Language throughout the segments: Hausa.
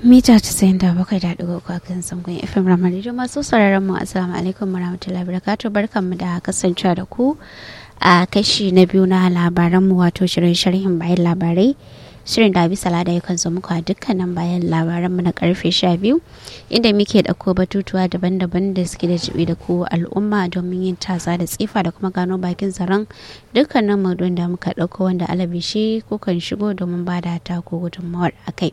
mita casa'in da bakwai da ɗigo a kan sangon fm ramar da masu sauraron mu assalamu alaikum warahmatullahi wabarakatuh barkanmu da kasancewa da ku a kashi na biyu na labaranmu wato shirin sharhin bayan labarai shirin da bisa lada yakan zo muku a dukkanin bayan labaranmu na karfe sha biyu inda muke ɗauko batutuwa daban-daban da suke da jibi da ku al'umma domin yin tasa da tsifa da kuma gano bakin zaren dukkanin maudu'in da muka ɗauko wanda alabishi kukan shigo domin ba da ta ko gudunmawar a kai.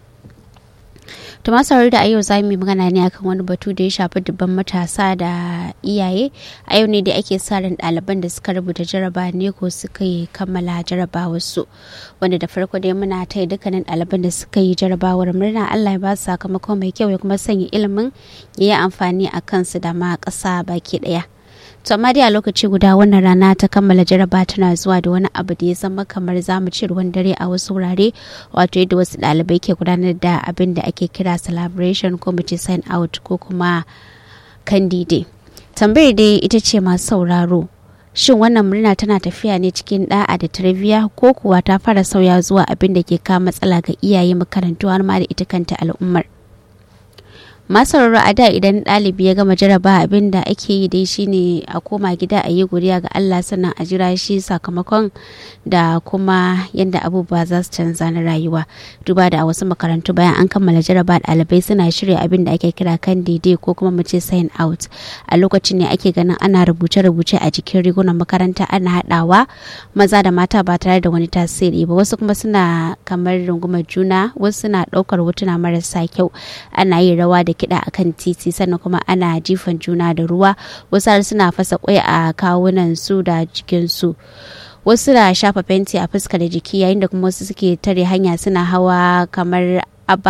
to masu da a yau za mu yi magana ne akan wani batu da ya shafi dubban matasa da iyaye a yau ne da ake sa ran ɗaliban da suka rubuta jaraba ne ko suka yi kammala jarabawar su wanda da farko dai muna taya dukkanin ɗaliban da suka yi jarabawar murna Allah ya ba su sakamako mai kyau ya kuma sanya ilimin ya yi amfani a kansu da ma ƙasa baki ɗaya. to amma dai a lokaci guda wannan rana ta kammala jaraba tana zuwa da wani abu da ya zama kamar zamu ci ruwan dare a wasu wurare wato yadda wasu ɗalibai ke gudanar da abin da ake kira celebration ko mu ce sign out ko kuma candide tambayar dai ita ce masu sauraro shin wannan murna tana tafiya ne cikin da'a da tarbiyya ko kuwa ta fara sauya zuwa abin da ke kawo matsala ga iyaye makarantu har ma da ita kanta al'ummar masararru a da idan ɗalibi ya gama jaraba abin da ake yi dai shine a koma gida a yi godiya ga Allah sannan a jira shi sakamakon da kuma yadda abubuwa za su canza na rayuwa duba da a wasu makarantu bayan an kammala jaraba ɗalibai suna shirya abin da ake kira kan daidai ko kuma mu ce sign out a lokacin ne ake ganin ana rubuce-rubuce a jikin rigunan makaranta ana haɗawa maza da mata ba tare da wani tasiri ba wasu kuma suna kamar rungumar juna wasu suna ɗaukar hotuna marasa kyau ana yin rawa da kiɗa a kan titi sannan kuma ana jifan juna da ruwa wasu har suna fasa kwai a kawunan su da jikinsu wasu na shafa fenti a fuska da jiki yayin da kuma wasu suke tare hanya suna hawa kamar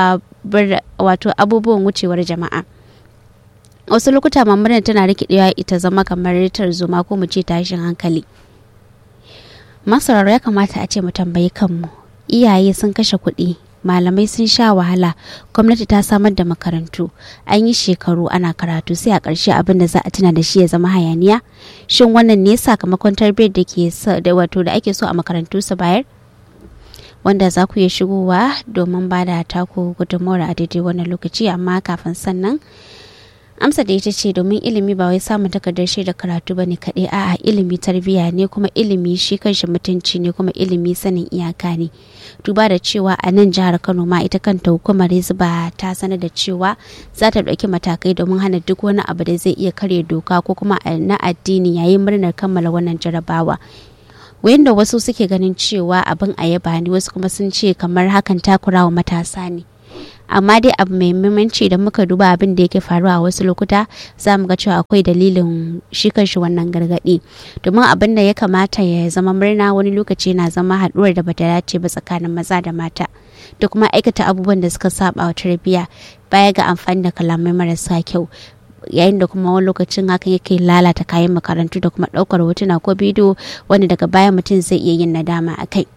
wato abubuwan wucewar jama'a wasu lokuta mamarin tana rikidewa ita zama kamar tarzoma ko mu ce tashin hankali masararo ya kamata a ce mu tambayi kanmu iyaye sun kashe kuɗi malamai sun sha wahala gwamnati ta samar da makarantu an yi shekaru ana karatu sai a ƙarshe abin da za a tuna da shi ya zama hayaniya shin wannan ne sakamakon tarbiyyar da ke da wato da ake so a makarantu su bayar wanda za ku iya shigowa domin ba da taku gudunmawar a daidai wannan lokaci amma kafin sannan amsa da ita ce domin ilimi ba wai samun takardar shaidar karatu ba ne kaɗai a'a ilimi tarbiyya ne kuma ilimi shi kanshi mutunci ne kuma ilimi sanin iyaka ne duba da cewa a nan jihar kano ma ita kanta hukumar ba ta sanar da cewa za ta ɗauki matakai domin hana duk wani abu da zai iya karya doka ko kuma na addini yayin murnar kammala wannan jarabawa wayan da wasu suke ganin cewa abin a yaba ne wasu kuma sun ce kamar hakan takurawa matasa ne amma dai abu mai muhimmanci da muka duba abin da yake faruwa a wasu lokuta za mu ga cewa akwai dalilin shi kanshi wannan gargaɗi domin abin da ya kamata ya zama murna wani lokaci na zama haɗuwar da bata dace ba tsakanin maza da mata da kuma aikata abubuwan da suka saba wa tarbiyya baya ga amfani da kalamai marasa kyau yayin da kuma wani lokacin hakan yake lalata kayan makarantu da kuma ɗaukar hotuna ko bidiyo wanda daga baya mutum zai iya yin nadama a kai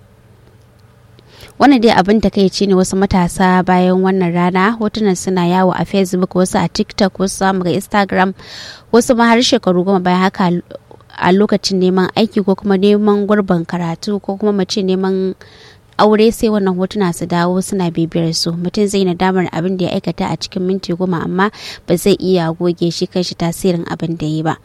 wannan dai abin da kai ne wasu matasa bayan wannan rana hotunan suna yawo a facebook wasu a tiktok wasu samu ga instagram wasu ma har shekaru goma bayan haka a lokacin neman aiki ko kuma neman gurbin karatu ko kuma mace neman aure sai wannan hotuna su dawo suna bibiyar su mutum zai nadamar abin da ya aikata a cikin minti goma amma ba zai iya goge shi kanshi tasirin abin da ya yi ba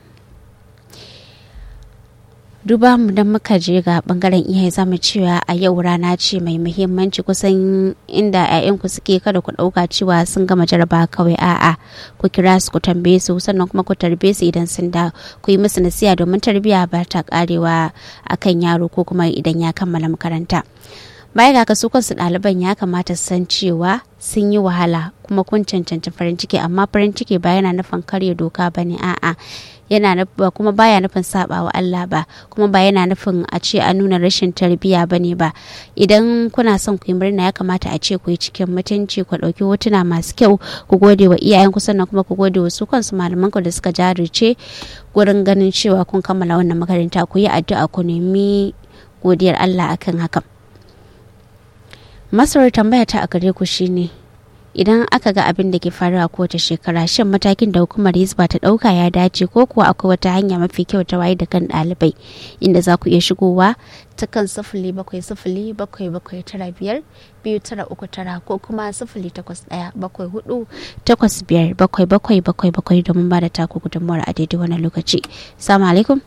duba mu don muka je ga bangaren iyaye zamu cewa a yau rana ce mai muhimmanci kusan inda 'ya'yanku suke kada ku ɗauka cewa sun gama jaraba kawai a'a ku kira su ku tambaye su sannan kuma ku tarbe su idan sun da ku yi musu nasiya domin tarbiyya ba ta karewa akan yaro ko kuma idan ya kammala makaranta baya ga su kansu ɗaliban ya kamata su san cewa sun yi wahala kuma kun cancanci farin ciki amma farin ciki ba yana nufin karya doka ba ne a'a yana kuma baya nufin saba wa Allah ba kuma ba yana nufin a ce a nuna rashin tarbiyya ba ne ba idan kuna son ku yi murna ya kamata a ce ku yi cikin mutunci ku ɗauki hotuna masu kyau ku gode wa iyayen ku sannan kuma ku gode wa su kansu malaman ku da suka jarice gurin ganin cewa kun kammala wannan makaranta ku yi addu'a ku nemi godiyar Allah akan hakan masarar tambaya ta a gare ku shine idan aka ga abin da ke faruwa kowace shekara shin matakin da hukumar hizba ta ɗauka ya dace ko kuwa akwai wata hanya mafi kyau ta waye da kan ɗalibai inda za ku iya shigowa ta kan sifili bakwai sifili bakwai bakwai tara biyar biyu tara uku tara ko kuma sifili takwas ɗaya bakwai hudu takwas biyar bakwai bakwai bakwai bakwai domin ba da taku gudunmawar a daidai wannan lokaci. Salamu alaikum.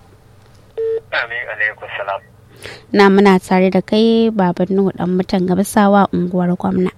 Amin alaikum salam. Na muna tare da kai baban Nuhu dan mutan gabasawa unguwar gwamna.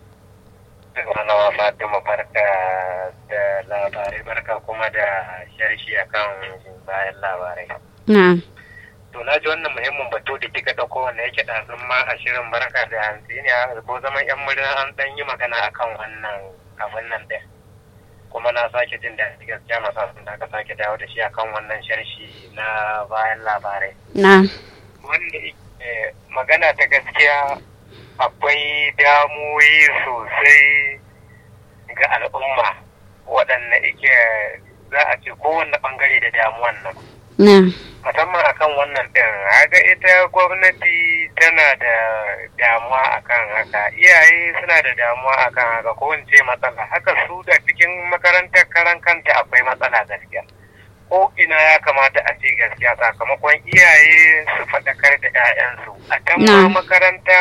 Malama Fatima barka da labarai barka kuma da sharshi akan bayan labarai. Na'am. To na ji wannan muhimmin batu da kika ɗauko wanda yake ɗazun ma a shirin barka da hantsi ne ko zaman yan murna an ɗan yi magana akan wannan abin nan ɗin. Kuma na sake jin daɗi gaskiya masu da aka sake dawo da shi akan wannan sharshi na bayan labarai. Na'am. Wanda magana ta gaskiya akwai damuwoyi sosai ga al'umma waɗanda ike za a ce kowanne ɓangare da damuwan nan. Na'am. musamman akan wannan ɗin haka ita gwamnati tana da damuwa akan haka iyaye suna da damuwa akan haka ko in ce matsala haka su da cikin makarantar karan kanta akwai matsala gaskiya ko ina ya kamata a ce gaskiya sakamakon iyaye su faɗakar da 'ya'yansu a kan makaranta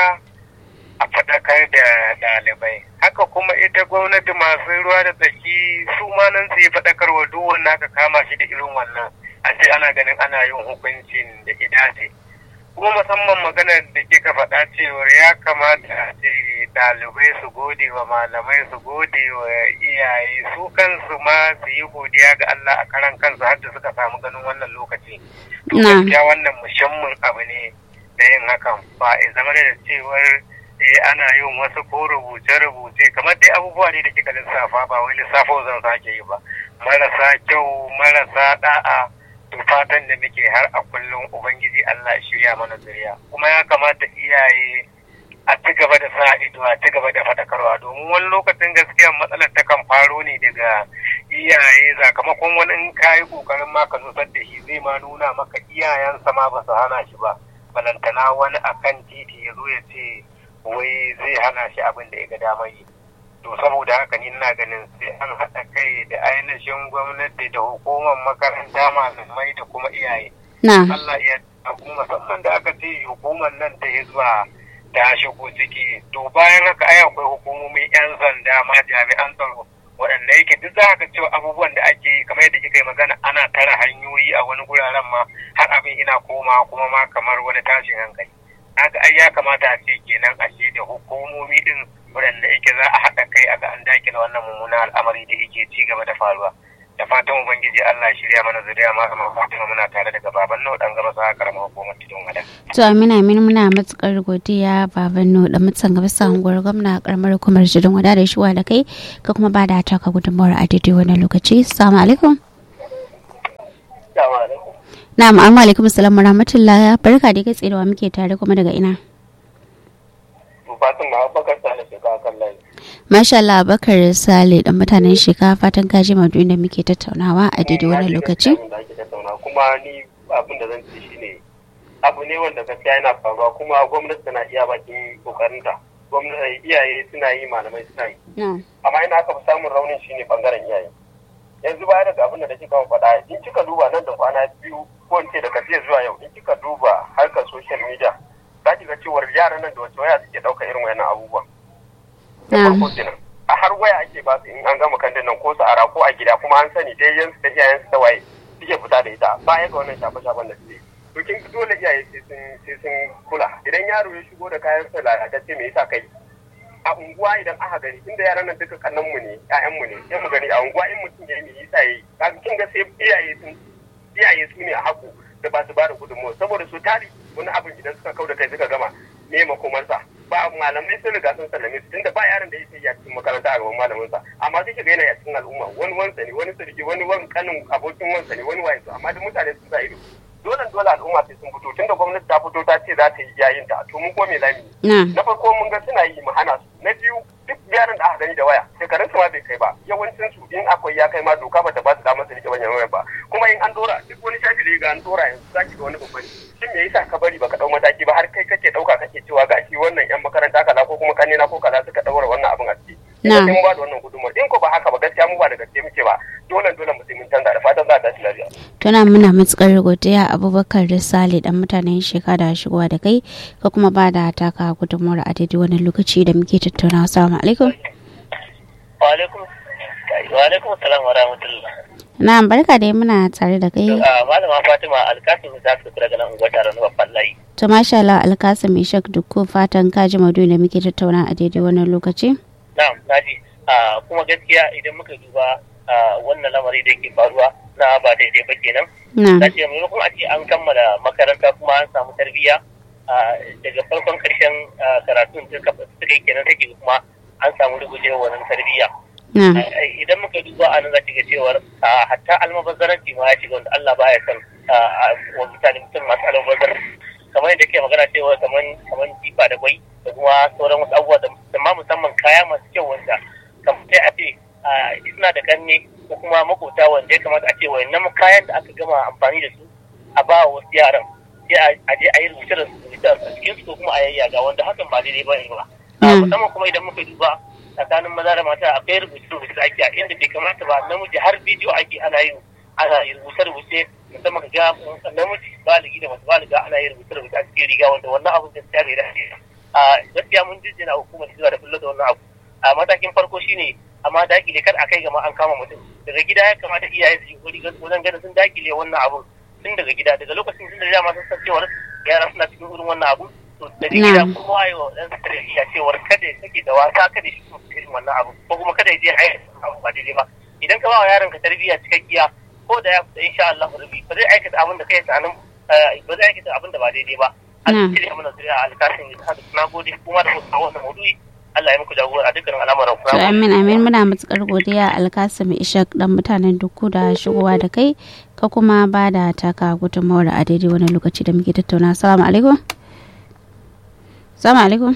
a faɗakar da ɗalibai haka kuma ita gwamnati masu ruwa da tsaki su ma nan su yi faɗakarwa duk wanda aka kama shi da irin wannan a ce ana ganin ana yin hukuncin da dace kuma musamman maganar da kika faɗa cewar ya kamata a ce ɗalibai su gode wa malamai su gode wa iyaye su kansu ma su yi godiya ga Allah a karan kansu har da suka samu ganin wannan lokaci to gaskiya wannan muhimmin abu ne da yin hakan ba ya zama da cewar ana yin wasu ko rubuce-rubuce kamar dai abubuwa ne da kika lissafa ba wai lissafo zan sake yi ba marasa kyau marasa da'a to fatan da muke har a kullum ubangiji Allah shirya mana zuriya kuma ya kamata iyaye a ci gaba da sa ido a ci gaba da fadakarwa domin wani lokacin gaskiya matsalar ta kan faro ne daga iyaye sakamakon wani in ka yi kokarin ma ka nusar da shi zai ma nuna maka iyayensa ma ba su hana shi ba balantana wani akan titi ya zo ya ce wai zai hana shi abin da ya ga damar yi to saboda haka ni ina ganin sai an haɗa kai da ainihin gwamnati da hukumar makaranta malamai da kuma iyaye Allah ya kuma musamman da aka ce hukumar nan ta zuwa ta shigo ciki to bayan haka ai akwai hukumomin yan sanda ma jami'an tsaro waɗanda yake duk za ka cewa abubuwan da ake yi kamar yadda kika yi magana ana tara hanyoyi a wani guraren ma har abin ina koma kuma ma kamar wani tashin hankali haka ai ya kamata a ce kenan a ce da hukumomi din waɗanda yake za a haɗa kai a ga an dakile wannan mummunan al'amari da yake ci gaba da faruwa da fatan ubangiji Allah shirya mana zuriya ma kamar Fatima muna tare daga baban nau dan gaba sa karamar hukumar tidon wada to amina amin muna matukar godiya baban nau da mutan gaba sa unguwar gwamna karamar hukumar tidon wada da shuwa da kai ka kuma ba da taka gudunmawar a daidai wannan lokaci assalamu alaikum Na'am, amma alaikum salam rahmatullah barka da kai tserewa muke tare kuma daga ina. Fatin Abubakar Sale shekara kan layi. Masha Allah Abubakar Sale dan mutanen shekara fatan kaji maudu da muke tattaunawa a daidai wannan lokaci. Kuma ni abin da zan ce shine abu ne wanda gaskiya yana faruwa kuma gwamnati tana iya bakin kokarinta. Gwamnati iyaye suna yi malamai suna yi. Amma ina aka fi samun raunin shine bangaren iyaye. yanzu baya daga abin da kika faɗa in kika duba nan da kwana biyu ko in ce daga jiya zuwa yau in kika duba harkar social media za ki ga cewar yaran nan da wace waya suke ɗauka irin wayannan abubuwan. Da farko kenan. A har waya ake ba su in an gama kandin nan ko su ara ko a gida kuma an sani dai yansu da iyayensu da waye suke fita da ita baya ga wannan shafe-shafen da suke. To kin dole iyaye sai sun kula idan yaro ya shigo da kayan sa lalatacce me yasa kai a unguwa idan aka gani inda yaran nan duka kannan mu ne ƴaƴan mu ne sai mu gani a unguwa in mutum ya yi yasa yayi kaga kin ga sai iyaye sun iyaye su ne a haku da ba su bada gudunmawa saboda su tari wani abin idan suka kau da kai suka gama me makomarsa ba malamai sun riga sun sallame su tunda ba yaron da yake yi a cikin makaranta a gaban malamin sa amma sai shiga yana a cikin al'umma wani wansa ne wani sarki wani wani kanin abokin wansa ne wani waye amma duk mutane sun sa ido dole dole al'umma sai sun fito tunda gwamnati ta fito ta ce za ta yi yayin ta to mun ko me lami na farko mun ga suna yi mu hana su na biyu duk yaran da aka gani da waya shekarun su ma bai kai ba yawancin su in akwai ya kai ma doka bata ba su damar su rike wannan waya ba kuma in an dora duk wani shafi da ga an dora yanzu zaki ga wani babban shin me yasa ka bari baka dau mataki ba har kai kake dauka kake cewa ga shi wannan yan makaranta kaza ko kuma kanina ko kaza suka daura wannan abin a ciki Na. sai mu ba da wannan gudunmuwar in ko ba haka ba gaskiya mu ba da gaske muke ba dole dole mu sai mun canza da fatan za a tashi lafiya tuna muna matukar godiya abubakar risale dan mutanen shekara da shigowa da kai ka kuma ba da taka gudunmuwar a daidai wani lokaci da muke tattaunawa assalamu alaikum wa alaikum wa alaikum assalam wa rahmatullah na barka dai muna tare da kai malama fatima alkasim za su kula ganin unguwar taron babban layi to masha Allah alkasim ishak dukku fatan ka ji maudu'i da muke tattauna a daidai wannan lokaci na'am naji kuma gaskiya idan muka duba wannan lamari da yake faruwa na ba daidai ba kenan na na ce maimakon a ce an kammala makaranta kuma an samu tarbiyya daga farkon karshen karatun suka yi kenan take kuma an samu rubuce wannan tarbiyya na idan muka duba a nan za ga cewar hatta almabazzaranci ma ya shiga wanda Allah baya son wa mutane mutum masu almabazzaranci kamar yadda ke magana cewa kamar kamar jifa da kwai da kuma sauran wasu abubuwa da ma musamman kaya masu kyau wanda kamar sai a ce suna da kanne ko kuma makota wanda ya kamata a ce wayannan kayan da aka gama amfani da su a ba wasu yaran sai a je a yi rubuce da rubuce a cikin su ko kuma a yayyaga wanda hakan ba daidai ba ne ba musamman kuma idan muka duba tsakanin maza da mata akwai rubuce rubuce da ake a inda bai kamata ba namiji har bidiyo ake ana yin ana yin rubuce rubuce musamman ga namiji baligi da masu baliga ana yin rubuce rubuce a cikin riga wanda wannan abun gaskiya bai dace a gaskiya mun jinjina hukumar hizba da kullu da wannan abu a matakin farko shine amma dakile kar a kai gama an kama mutum daga gida ya kamata iyaye su yi kokari wajen ganin sun dakile wannan abun tun daga gida daga lokacin tun da dama sun san cewar yara suna cikin irin wannan abu to daga gida kuma ayi wa dan tarbiyya cewar kada ya sake da wasa kada shi kuma irin wannan abu ko kuma kada ya je ayi abu ba daidai ba idan ka ba wa yaron ka tarbiyya cikakkiya ko da ya fita insha Allah rabi ba zai aikata abin da kai tsanin ba zai aikata abin da ba daidai ba Allah ya mana zuriya alkasin da hada na gode kuma da mutum wannan maudu'i Allah ya muku jagora a dukkan al'amuran ku. amin amin muna matukar godiya alkasim ishak dan mutanen duku da shigowa da kai ka kuma ba da taka gudunmawar a daidai wani lokaci da muke tattauna assalamu alaikum assalamu alaikum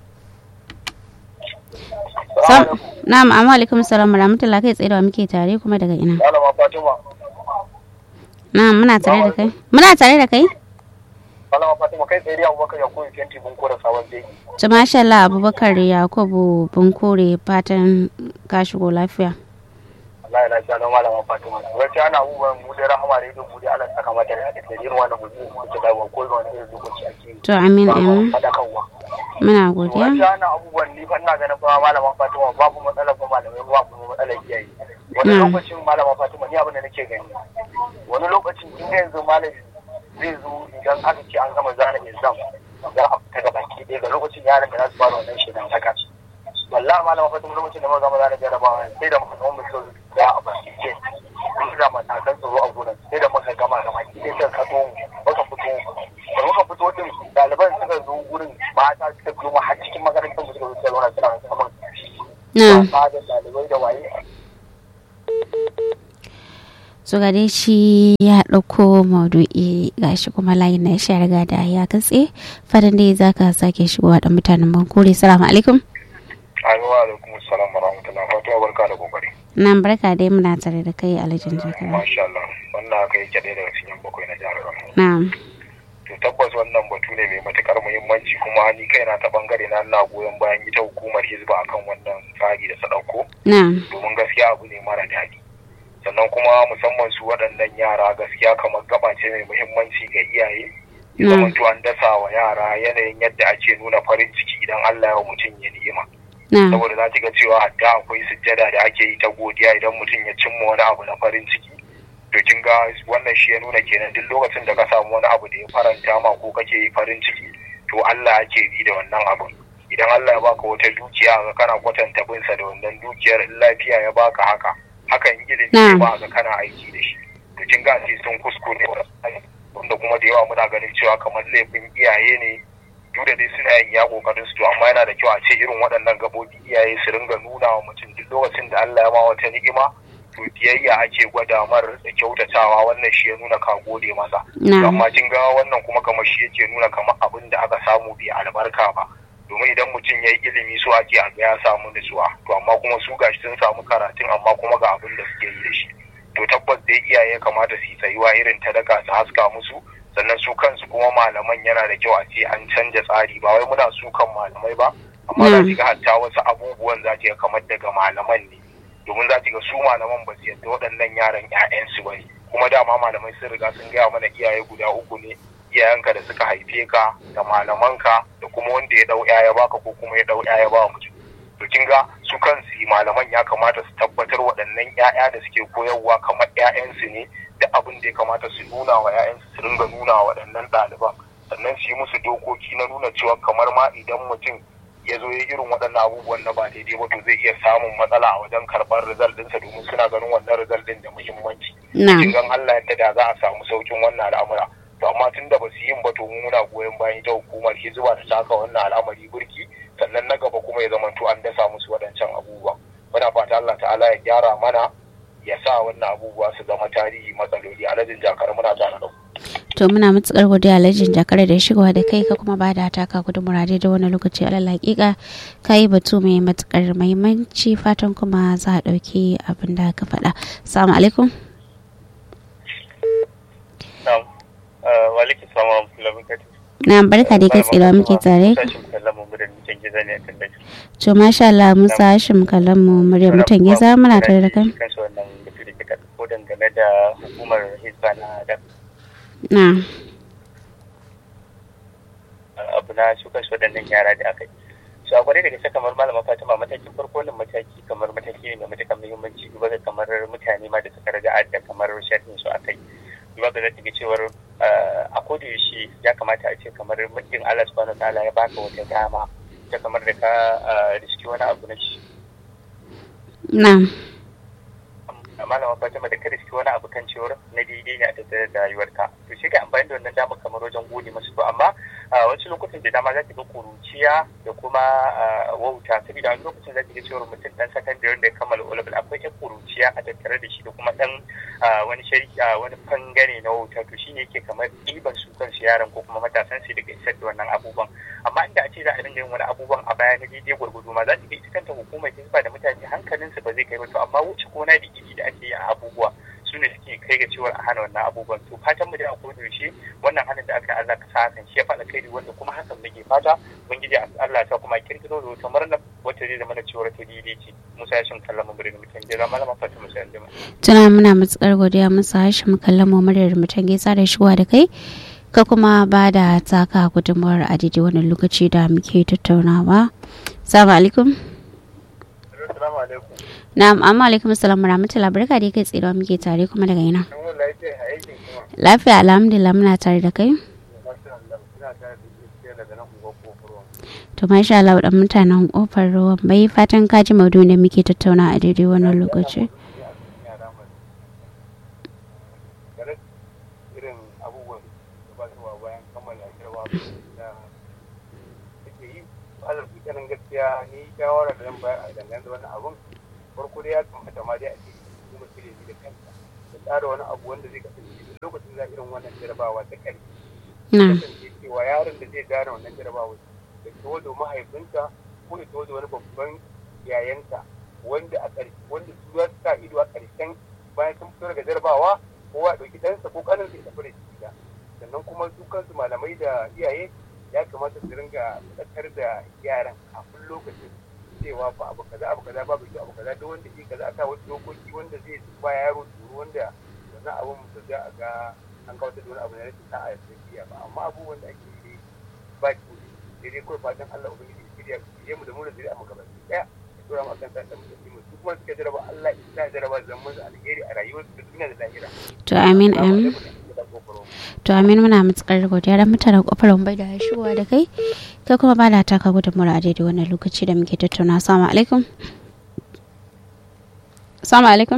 na'am amma alaikum salam rahmatullah kai tsaye da muke tare kuma daga ina Malama Fatima. na'am muna tare da kai muna tare da kai Malama Fatima kai tsaye da Abubakar ya koyi fenti mun kora sabon jeji. to masha Allah abubakar yakubu bunkure fatan ka shigo lafiya Allah ya lafiya na Malama Fatima. Gaskiya ana abubuwan mu da rahama da ido mu da Allah saka mata da da irin wannan mu mu ta dawo ko wani irin lokaci ake yi. to amin amin Fadakarwa. muna godiya Gaskiya ana abubuwan ni fa ina ganin fa Malama Fatima babu matsalar ba malamai babu matsalar iyaye. Wani Mm. lokacin Malama Fatima ni abin da nake gani. Wani lokacin in yanzu malami zai zo idan aka ce an gama zana exam za a fita gaba ki ɗaya ga lokacin yaran da za su fara wannan shedan saka shi wallahi malama fatima lokacin da muka gama zana jarabawa sai da muka gama muka ya a baki ce mun ga matakan tsaro a gurin sai da muka gama gaba ki ɗaya suka kato mu muka fito da muka fito din ɗaliban suka zo gurin mata suka biyo mu har cikin makarantar mu suka zo suka zauna suna saman na wasa da ɗalibai da waye so ga dai shi ya ɗauko maudu'i gashi kuma layin na shi riga da ya katse fatan dai za ka sake shigowa da mutanen bankore salamu alaikum Amin wa alaikum salam wa rahmatullahi fatima barka da kokari nan barka dai muna tare da kai alhajin jakara masha Allah wannan haka yake ɗaya daga cikin bakwai na jihar Kano na to tabbas wannan batu ne mai matukar muhimmanci kuma ni kaina ta bangare na ina goyon bayan ita hukumar hizba akan wannan tsari da ta dauko na domin gaskiya abu ne mara daɗi sannan kuma musamman su waɗannan yara gaskiya kamar gaba ce mai muhimmanci ga iyaye ya na zamanto an dasa wa yara yanayin yadda ake nuna farin ciki idan Allah ya wa mutum ya ni'ima na saboda za ki ga cewa hatta akwai sujjada da ake yi ta godiya idan mutum ya cimma wani abu na farin ciki to kin ga wannan shi ya nuna kenan duk lokacin da ka samu wani abu da ya faranta ma ko kake yi farin ciki to Allah ake bi da wannan abun idan Allah ya baka wata dukiya ga kana kwatanta binsa da wannan dukiyar in lafiya ya baka haka hakan ilimi Na'am. ne ba ga kana aiki da shi to kin ga sai sun kuskure wanda kuma da yawa muna ganin cewa kamar laifin iyaye ne duk da dai suna yin ya kokarin su to amma yana da kyau a ce irin waɗannan gabobi iyaye su ringa nuna wa mutum duk lokacin da Allah ya ma wata ni'ima to biyayya ake gwada mar da kyautatawa wannan shi ya nuna ka gode masa na amma kin ga wannan kuma kamar shi yake nuna kamar abin da aka samu bai albarka ba domin idan mutum ya yi ilimi su ake a ga ya samu nutsuwa to amma kuma su gashi sun samu karatun amma kuma ga abin da suke yi da shi to tabbas dai iyaye kamata su yi tsayuwa irin ta daga su haska musu sannan su kansu kuma malaman yana da kyau a ce an canja tsari ba wai muna su kan malamai ba amma za ki ga hatta wasu abubuwan za ki ga kamar daga malaman ne domin za ki ga su malaman ba su yadda waɗannan yaran 'ya'yansu ba ne kuma dama malamai sun riga sun gaya mana iyaye guda uku ne iyayenka da suka haife ka da malamanka da kuma wanda ya dau ya baka ko kuma ya dau ya ba mutum to kin ga su kansu malaman ya kamata su tabbatar waɗannan 'ya'ya da suke koyarwa kamar 'ya'yansu ne da abin da ya kamata su nuna wa 'ya'yansu su ringa nuna wa waɗannan ɗaliban sannan su yi musu dokoki na nuna cewa kamar ma idan mutum ya zo ya irin waɗannan abubuwan na ba daidai ba to zai iya samun matsala a wajen karɓar result ɗinsa domin suna ganin wannan result ɗin da muhimmanci. Kin gan Allah yadda da za a samu saukin wannan al'amura. To amma tun da ba su yin ba to muna goyon bayan ita hukumar hizba ta taka wannan al'amari burki sannan na gaba kuma ya zamanto an dasa musu waɗancan abubuwa. Muna fata Allah ta'ala ya gyara mana ya sa wannan abubuwa su zama tarihi matsaloli alhajin jakar muna tare da to muna matukar godiya alhajin jakar da shigowa da kai ka kuma ba da taka gudun murade da wani lokaci alal hakika ka yi batu mai matukar mahimmanci fatan kuma za a ɗauki abin da ka faɗa salamu alaikum na barka da kai tsira muke tare to masha Allah musa hashim kallon mu murya mutan giza muna tare da kan ko dangane da hukumar hizba na da na abu na su kansu waɗannan yara da aka yi su a kwarai da gaske kamar malama fatima matakin farko wannan mataki kamar mataki ne mai matakan muhimmanci duba ga kamar mutane ma da suka raga da kamar sharhin su aka yi duba ga zata ga cewar a koda yaushe ya kamata a ce kamar muddin Allah subhanahu ta'ala ya baka wata dama ta kamar da ka riski wani abu na shi na malama fatima da kada shi wani abu kan cewar na daidai ne a tattare da rayuwarka to shi ka amfani da wannan dama kamar wajen gode masu to amma wasu lokutan da dama za ki ga kuruciya da kuma wauta saboda wani lokacin za ki ga cewar mutum dan sakandare da ya kammala olabul akwai yan kuruciya a tattare da shi da kuma dan wani shari'a wani bangare na wauta to shi ne yake kamar ɗiban su kansu yaran ko kuma matasan su daga isar da wannan abubuwan amma inda a ce za a dinga yin wani abubuwan a baya na daidai gwargwado ma za ki ga ita kanta hukumar hisba da mutane hankalinsu ba zai kai ba to amma wuce gona da iri da ake yi a abubuwa su ne suke kai ga cewar a hana wannan abubuwan to fatan mu da a koda yaushe wannan hannun da aka Allah ka sa hakan shi ya faɗa kai wanda kuma hakan muke fata ubangiji Allah ta kuma kirkiro da wata murna wacce zai zama da cewar ta daidai ce Musa ya shin kallon mu birnin mutan gida malama Fatima sai anjima tuna muna matsakar godiya musa hashim kallon mu muryar mutan gaisa da shigowa da kai ka kuma ba da taka gudunmawar a daidai wannan lokaci da muke tattaunawa salamu alaikum Na'am, amma alaikum assalam rahmatullahi barka da kai tsira muke tare kuma daga ina. Lafiya alhamdulillah muna tare da kai. To masha Allah dan mutanen kofar ruwan bai fatan ka ji maudu da muke tattauna a daidai wannan lokaci. gaskiya ni shawara da zan bayar a dangane da wannan abun farko dai ya kamata ma dai a ce hukumar ilimi da kanta da tsara wani abu wanda zai kasance duk lokacin za irin wannan jarabawa ta ƙarfi kasance cewa yaron da zai gane wannan jarabawa da tawo da mahaifinsa ko da tawo da wani babban yayansa wanda a ƙarshe wanda su za su sa ido a ƙarshen bayan sun fito daga jarabawa kowa ya ɗauki ɗansa ko ƙaninsa ya tafi da shi gida sannan kuma su kansu malamai da iyaye ya kamata su ringa faɗakar da yaran kafin lokacin cewa ba abu kaza abu kaza babu kyau abu kaza duk wanda ke kaza aka wasu dokoki wanda zai ba yaro tsoro wanda wannan abun ba za a ga an kawo da wani abu na rashin sa'a da tafiya ba amma abubuwan da ake yi ba ki sai dai kawai fatan Allah ubangiji shirya shirye mu da mu da zuri'a mu gaba daya ya tura mu akan sa da mu mu su kuma suka jaraba Allah ya sa jaraba zaman alheri a rayuwarsu da duniya da lahira to amin amin to amin muna matukar godiya da mutanen kofar bai da shigowa da kai kai kuma ba da taka gudunmura a daidai wannan lokaci da muke tattauna assalamu alaikum assalamu alaikum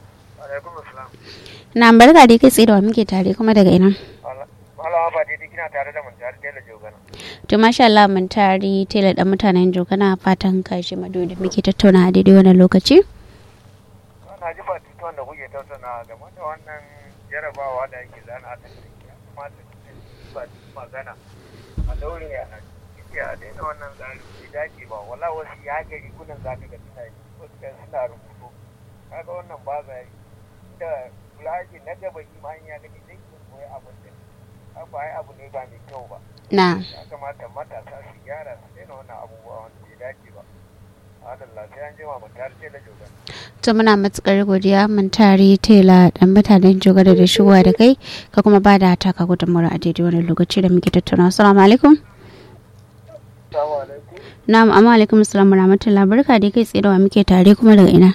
na barka dai kai tsaye da wa muke tare kuma daga ina malama ba daidai kina tare da muntar tela jogana to masha Allah mun tare tela da mutanen jogana fatan ka shi madu da muke tattauna a daidai wannan lokaci na ji batutuwan da kuke tattauna game da wannan jarabawa da ake zana ta ya kamata ba magana a daure a ciki a daina wannan tsari bai dace ba wala wasu ya gari kunan za ka ga suna yi wasu kan suna rubutu kaga wannan ba za yi da kula ake na gaba shi ma ya gani zai iya koyi abin da abu ai abu ne ba mai kyau ba na ya kamata matasa su gyara su daina wannan abubuwa wanda bai dace ba Allah sai an jima mu tare da jogan to muna matukar godiya mun tare tela dan mutanen jogara da shigowa da kai ka kuma ba da taka gudunmawar a daidai wani lokaci da muke tattauna assalamu alaikum Assalamu alaikum na'am amma alaikum assalam rahmatullah barka dai kai tsaye da wa muke tare kuma daga ina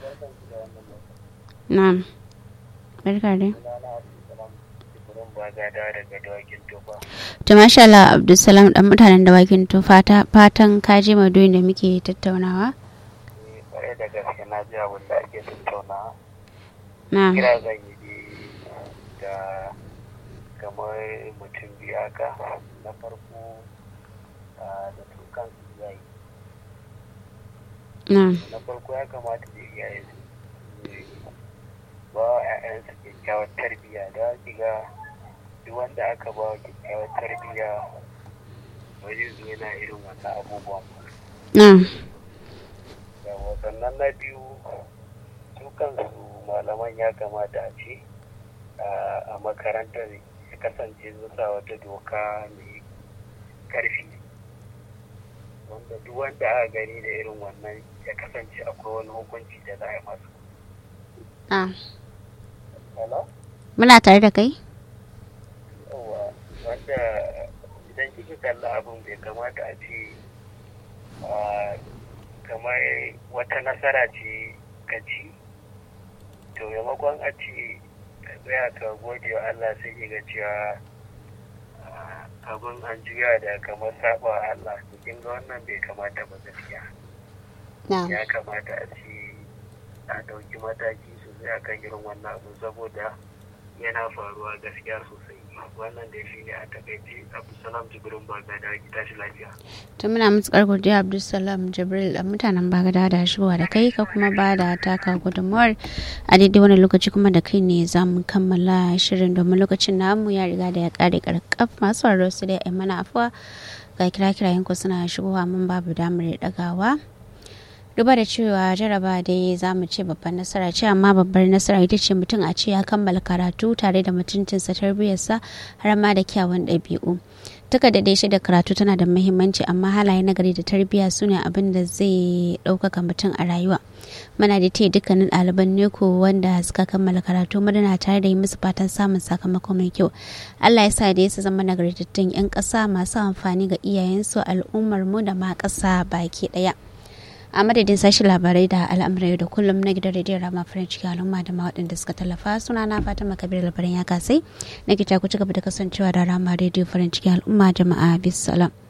na'am barka dai Jibrin Bagada daga Dawakin Tofa. to masha Allah Abdulsalam dan mutanen dawakin to fata fatan ka je madoyin da muke tattaunawa Ni kwarai da gaske na ji abin da ake tattaunawa. na'am Kira zan yi dai da kamar mutum biyu haka na farko ah, da su kansu iyaye. na'am Na farko ya kamata da iyaye su ba wa 'ya'yansu kyakkyawar tarbiyya da ki ga duk wanda aka ba wa kyakkyawar tarbiyya ba zai zo yana irin wannan abubuwan ba. na'am yawa sannan na biyu su kansu malaman ya kamata a ce a makarantar ya kasance sun sa wata doka mai karfi wanda duk wanda aka gani da irin wannan ya kasance akwai wani hukunci da za a yi masu na'am Hello? muna tare da kai yawa wanda idan kika kalla abin bai kamata a ce ah, kamar wata nasara ce ka ci to maimakon a ce ka tsaya ka gode wa Allah sai ki ga cewa ah, abin an juya da kamar saba wa Allah to kin ga wannan bai kamata ba gaskiya na'am ya kamata a ce a ɗauki mataki sosai akan irin wannan abu saboda yana faruwa gaskiya sosai wannan da shi ne a takaice abdulsalam jibrin baga da ki tashi lafiya to muna matukar godiya Abdulsalam Jibril dan mutanen Bagada da shigowa da kai ka kuma ba da taka gudunmawar a daidai wani lokaci kuma da kai ne za mu kammala shirin domin lokacin namu ya riga da ya kare karkaf masu sauraro su dai ai mana afuwa ga kira kirayen ku suna shigowa mun babu damar dagawa duba da cewa jaraba dai za mu ce babban nasara ce amma babbar nasara ita ce mutum a ce ya kammala karatu tare da mutuncinsa tarbiyyarsa har ma da kyawun ɗabi'u duka da dai da karatu tana da muhimmanci amma halaye na gari da tarbiyya su ne abin da zai ɗaukaka mutum a rayuwa muna da te dukkanin ɗaliban neko wanda suka kammala karatu muna tare da yi musu fatan samun sakamako mai kyau allah ya sa da su zama nagartattun 'yan ƙasa masu amfani ga iyayensu al'ummar mu da ma ƙasa baki ɗaya a madadin sashi labarai da al'amuran yau da kullum na gidan rediyon rama farin ciki al'umma da ma waɗanda suka tallafa suna na fatima kabir labarin ya kasai na gita ku ci gaba da kasancewa da rama rediyo farin ciki al'umma jama'a bisalam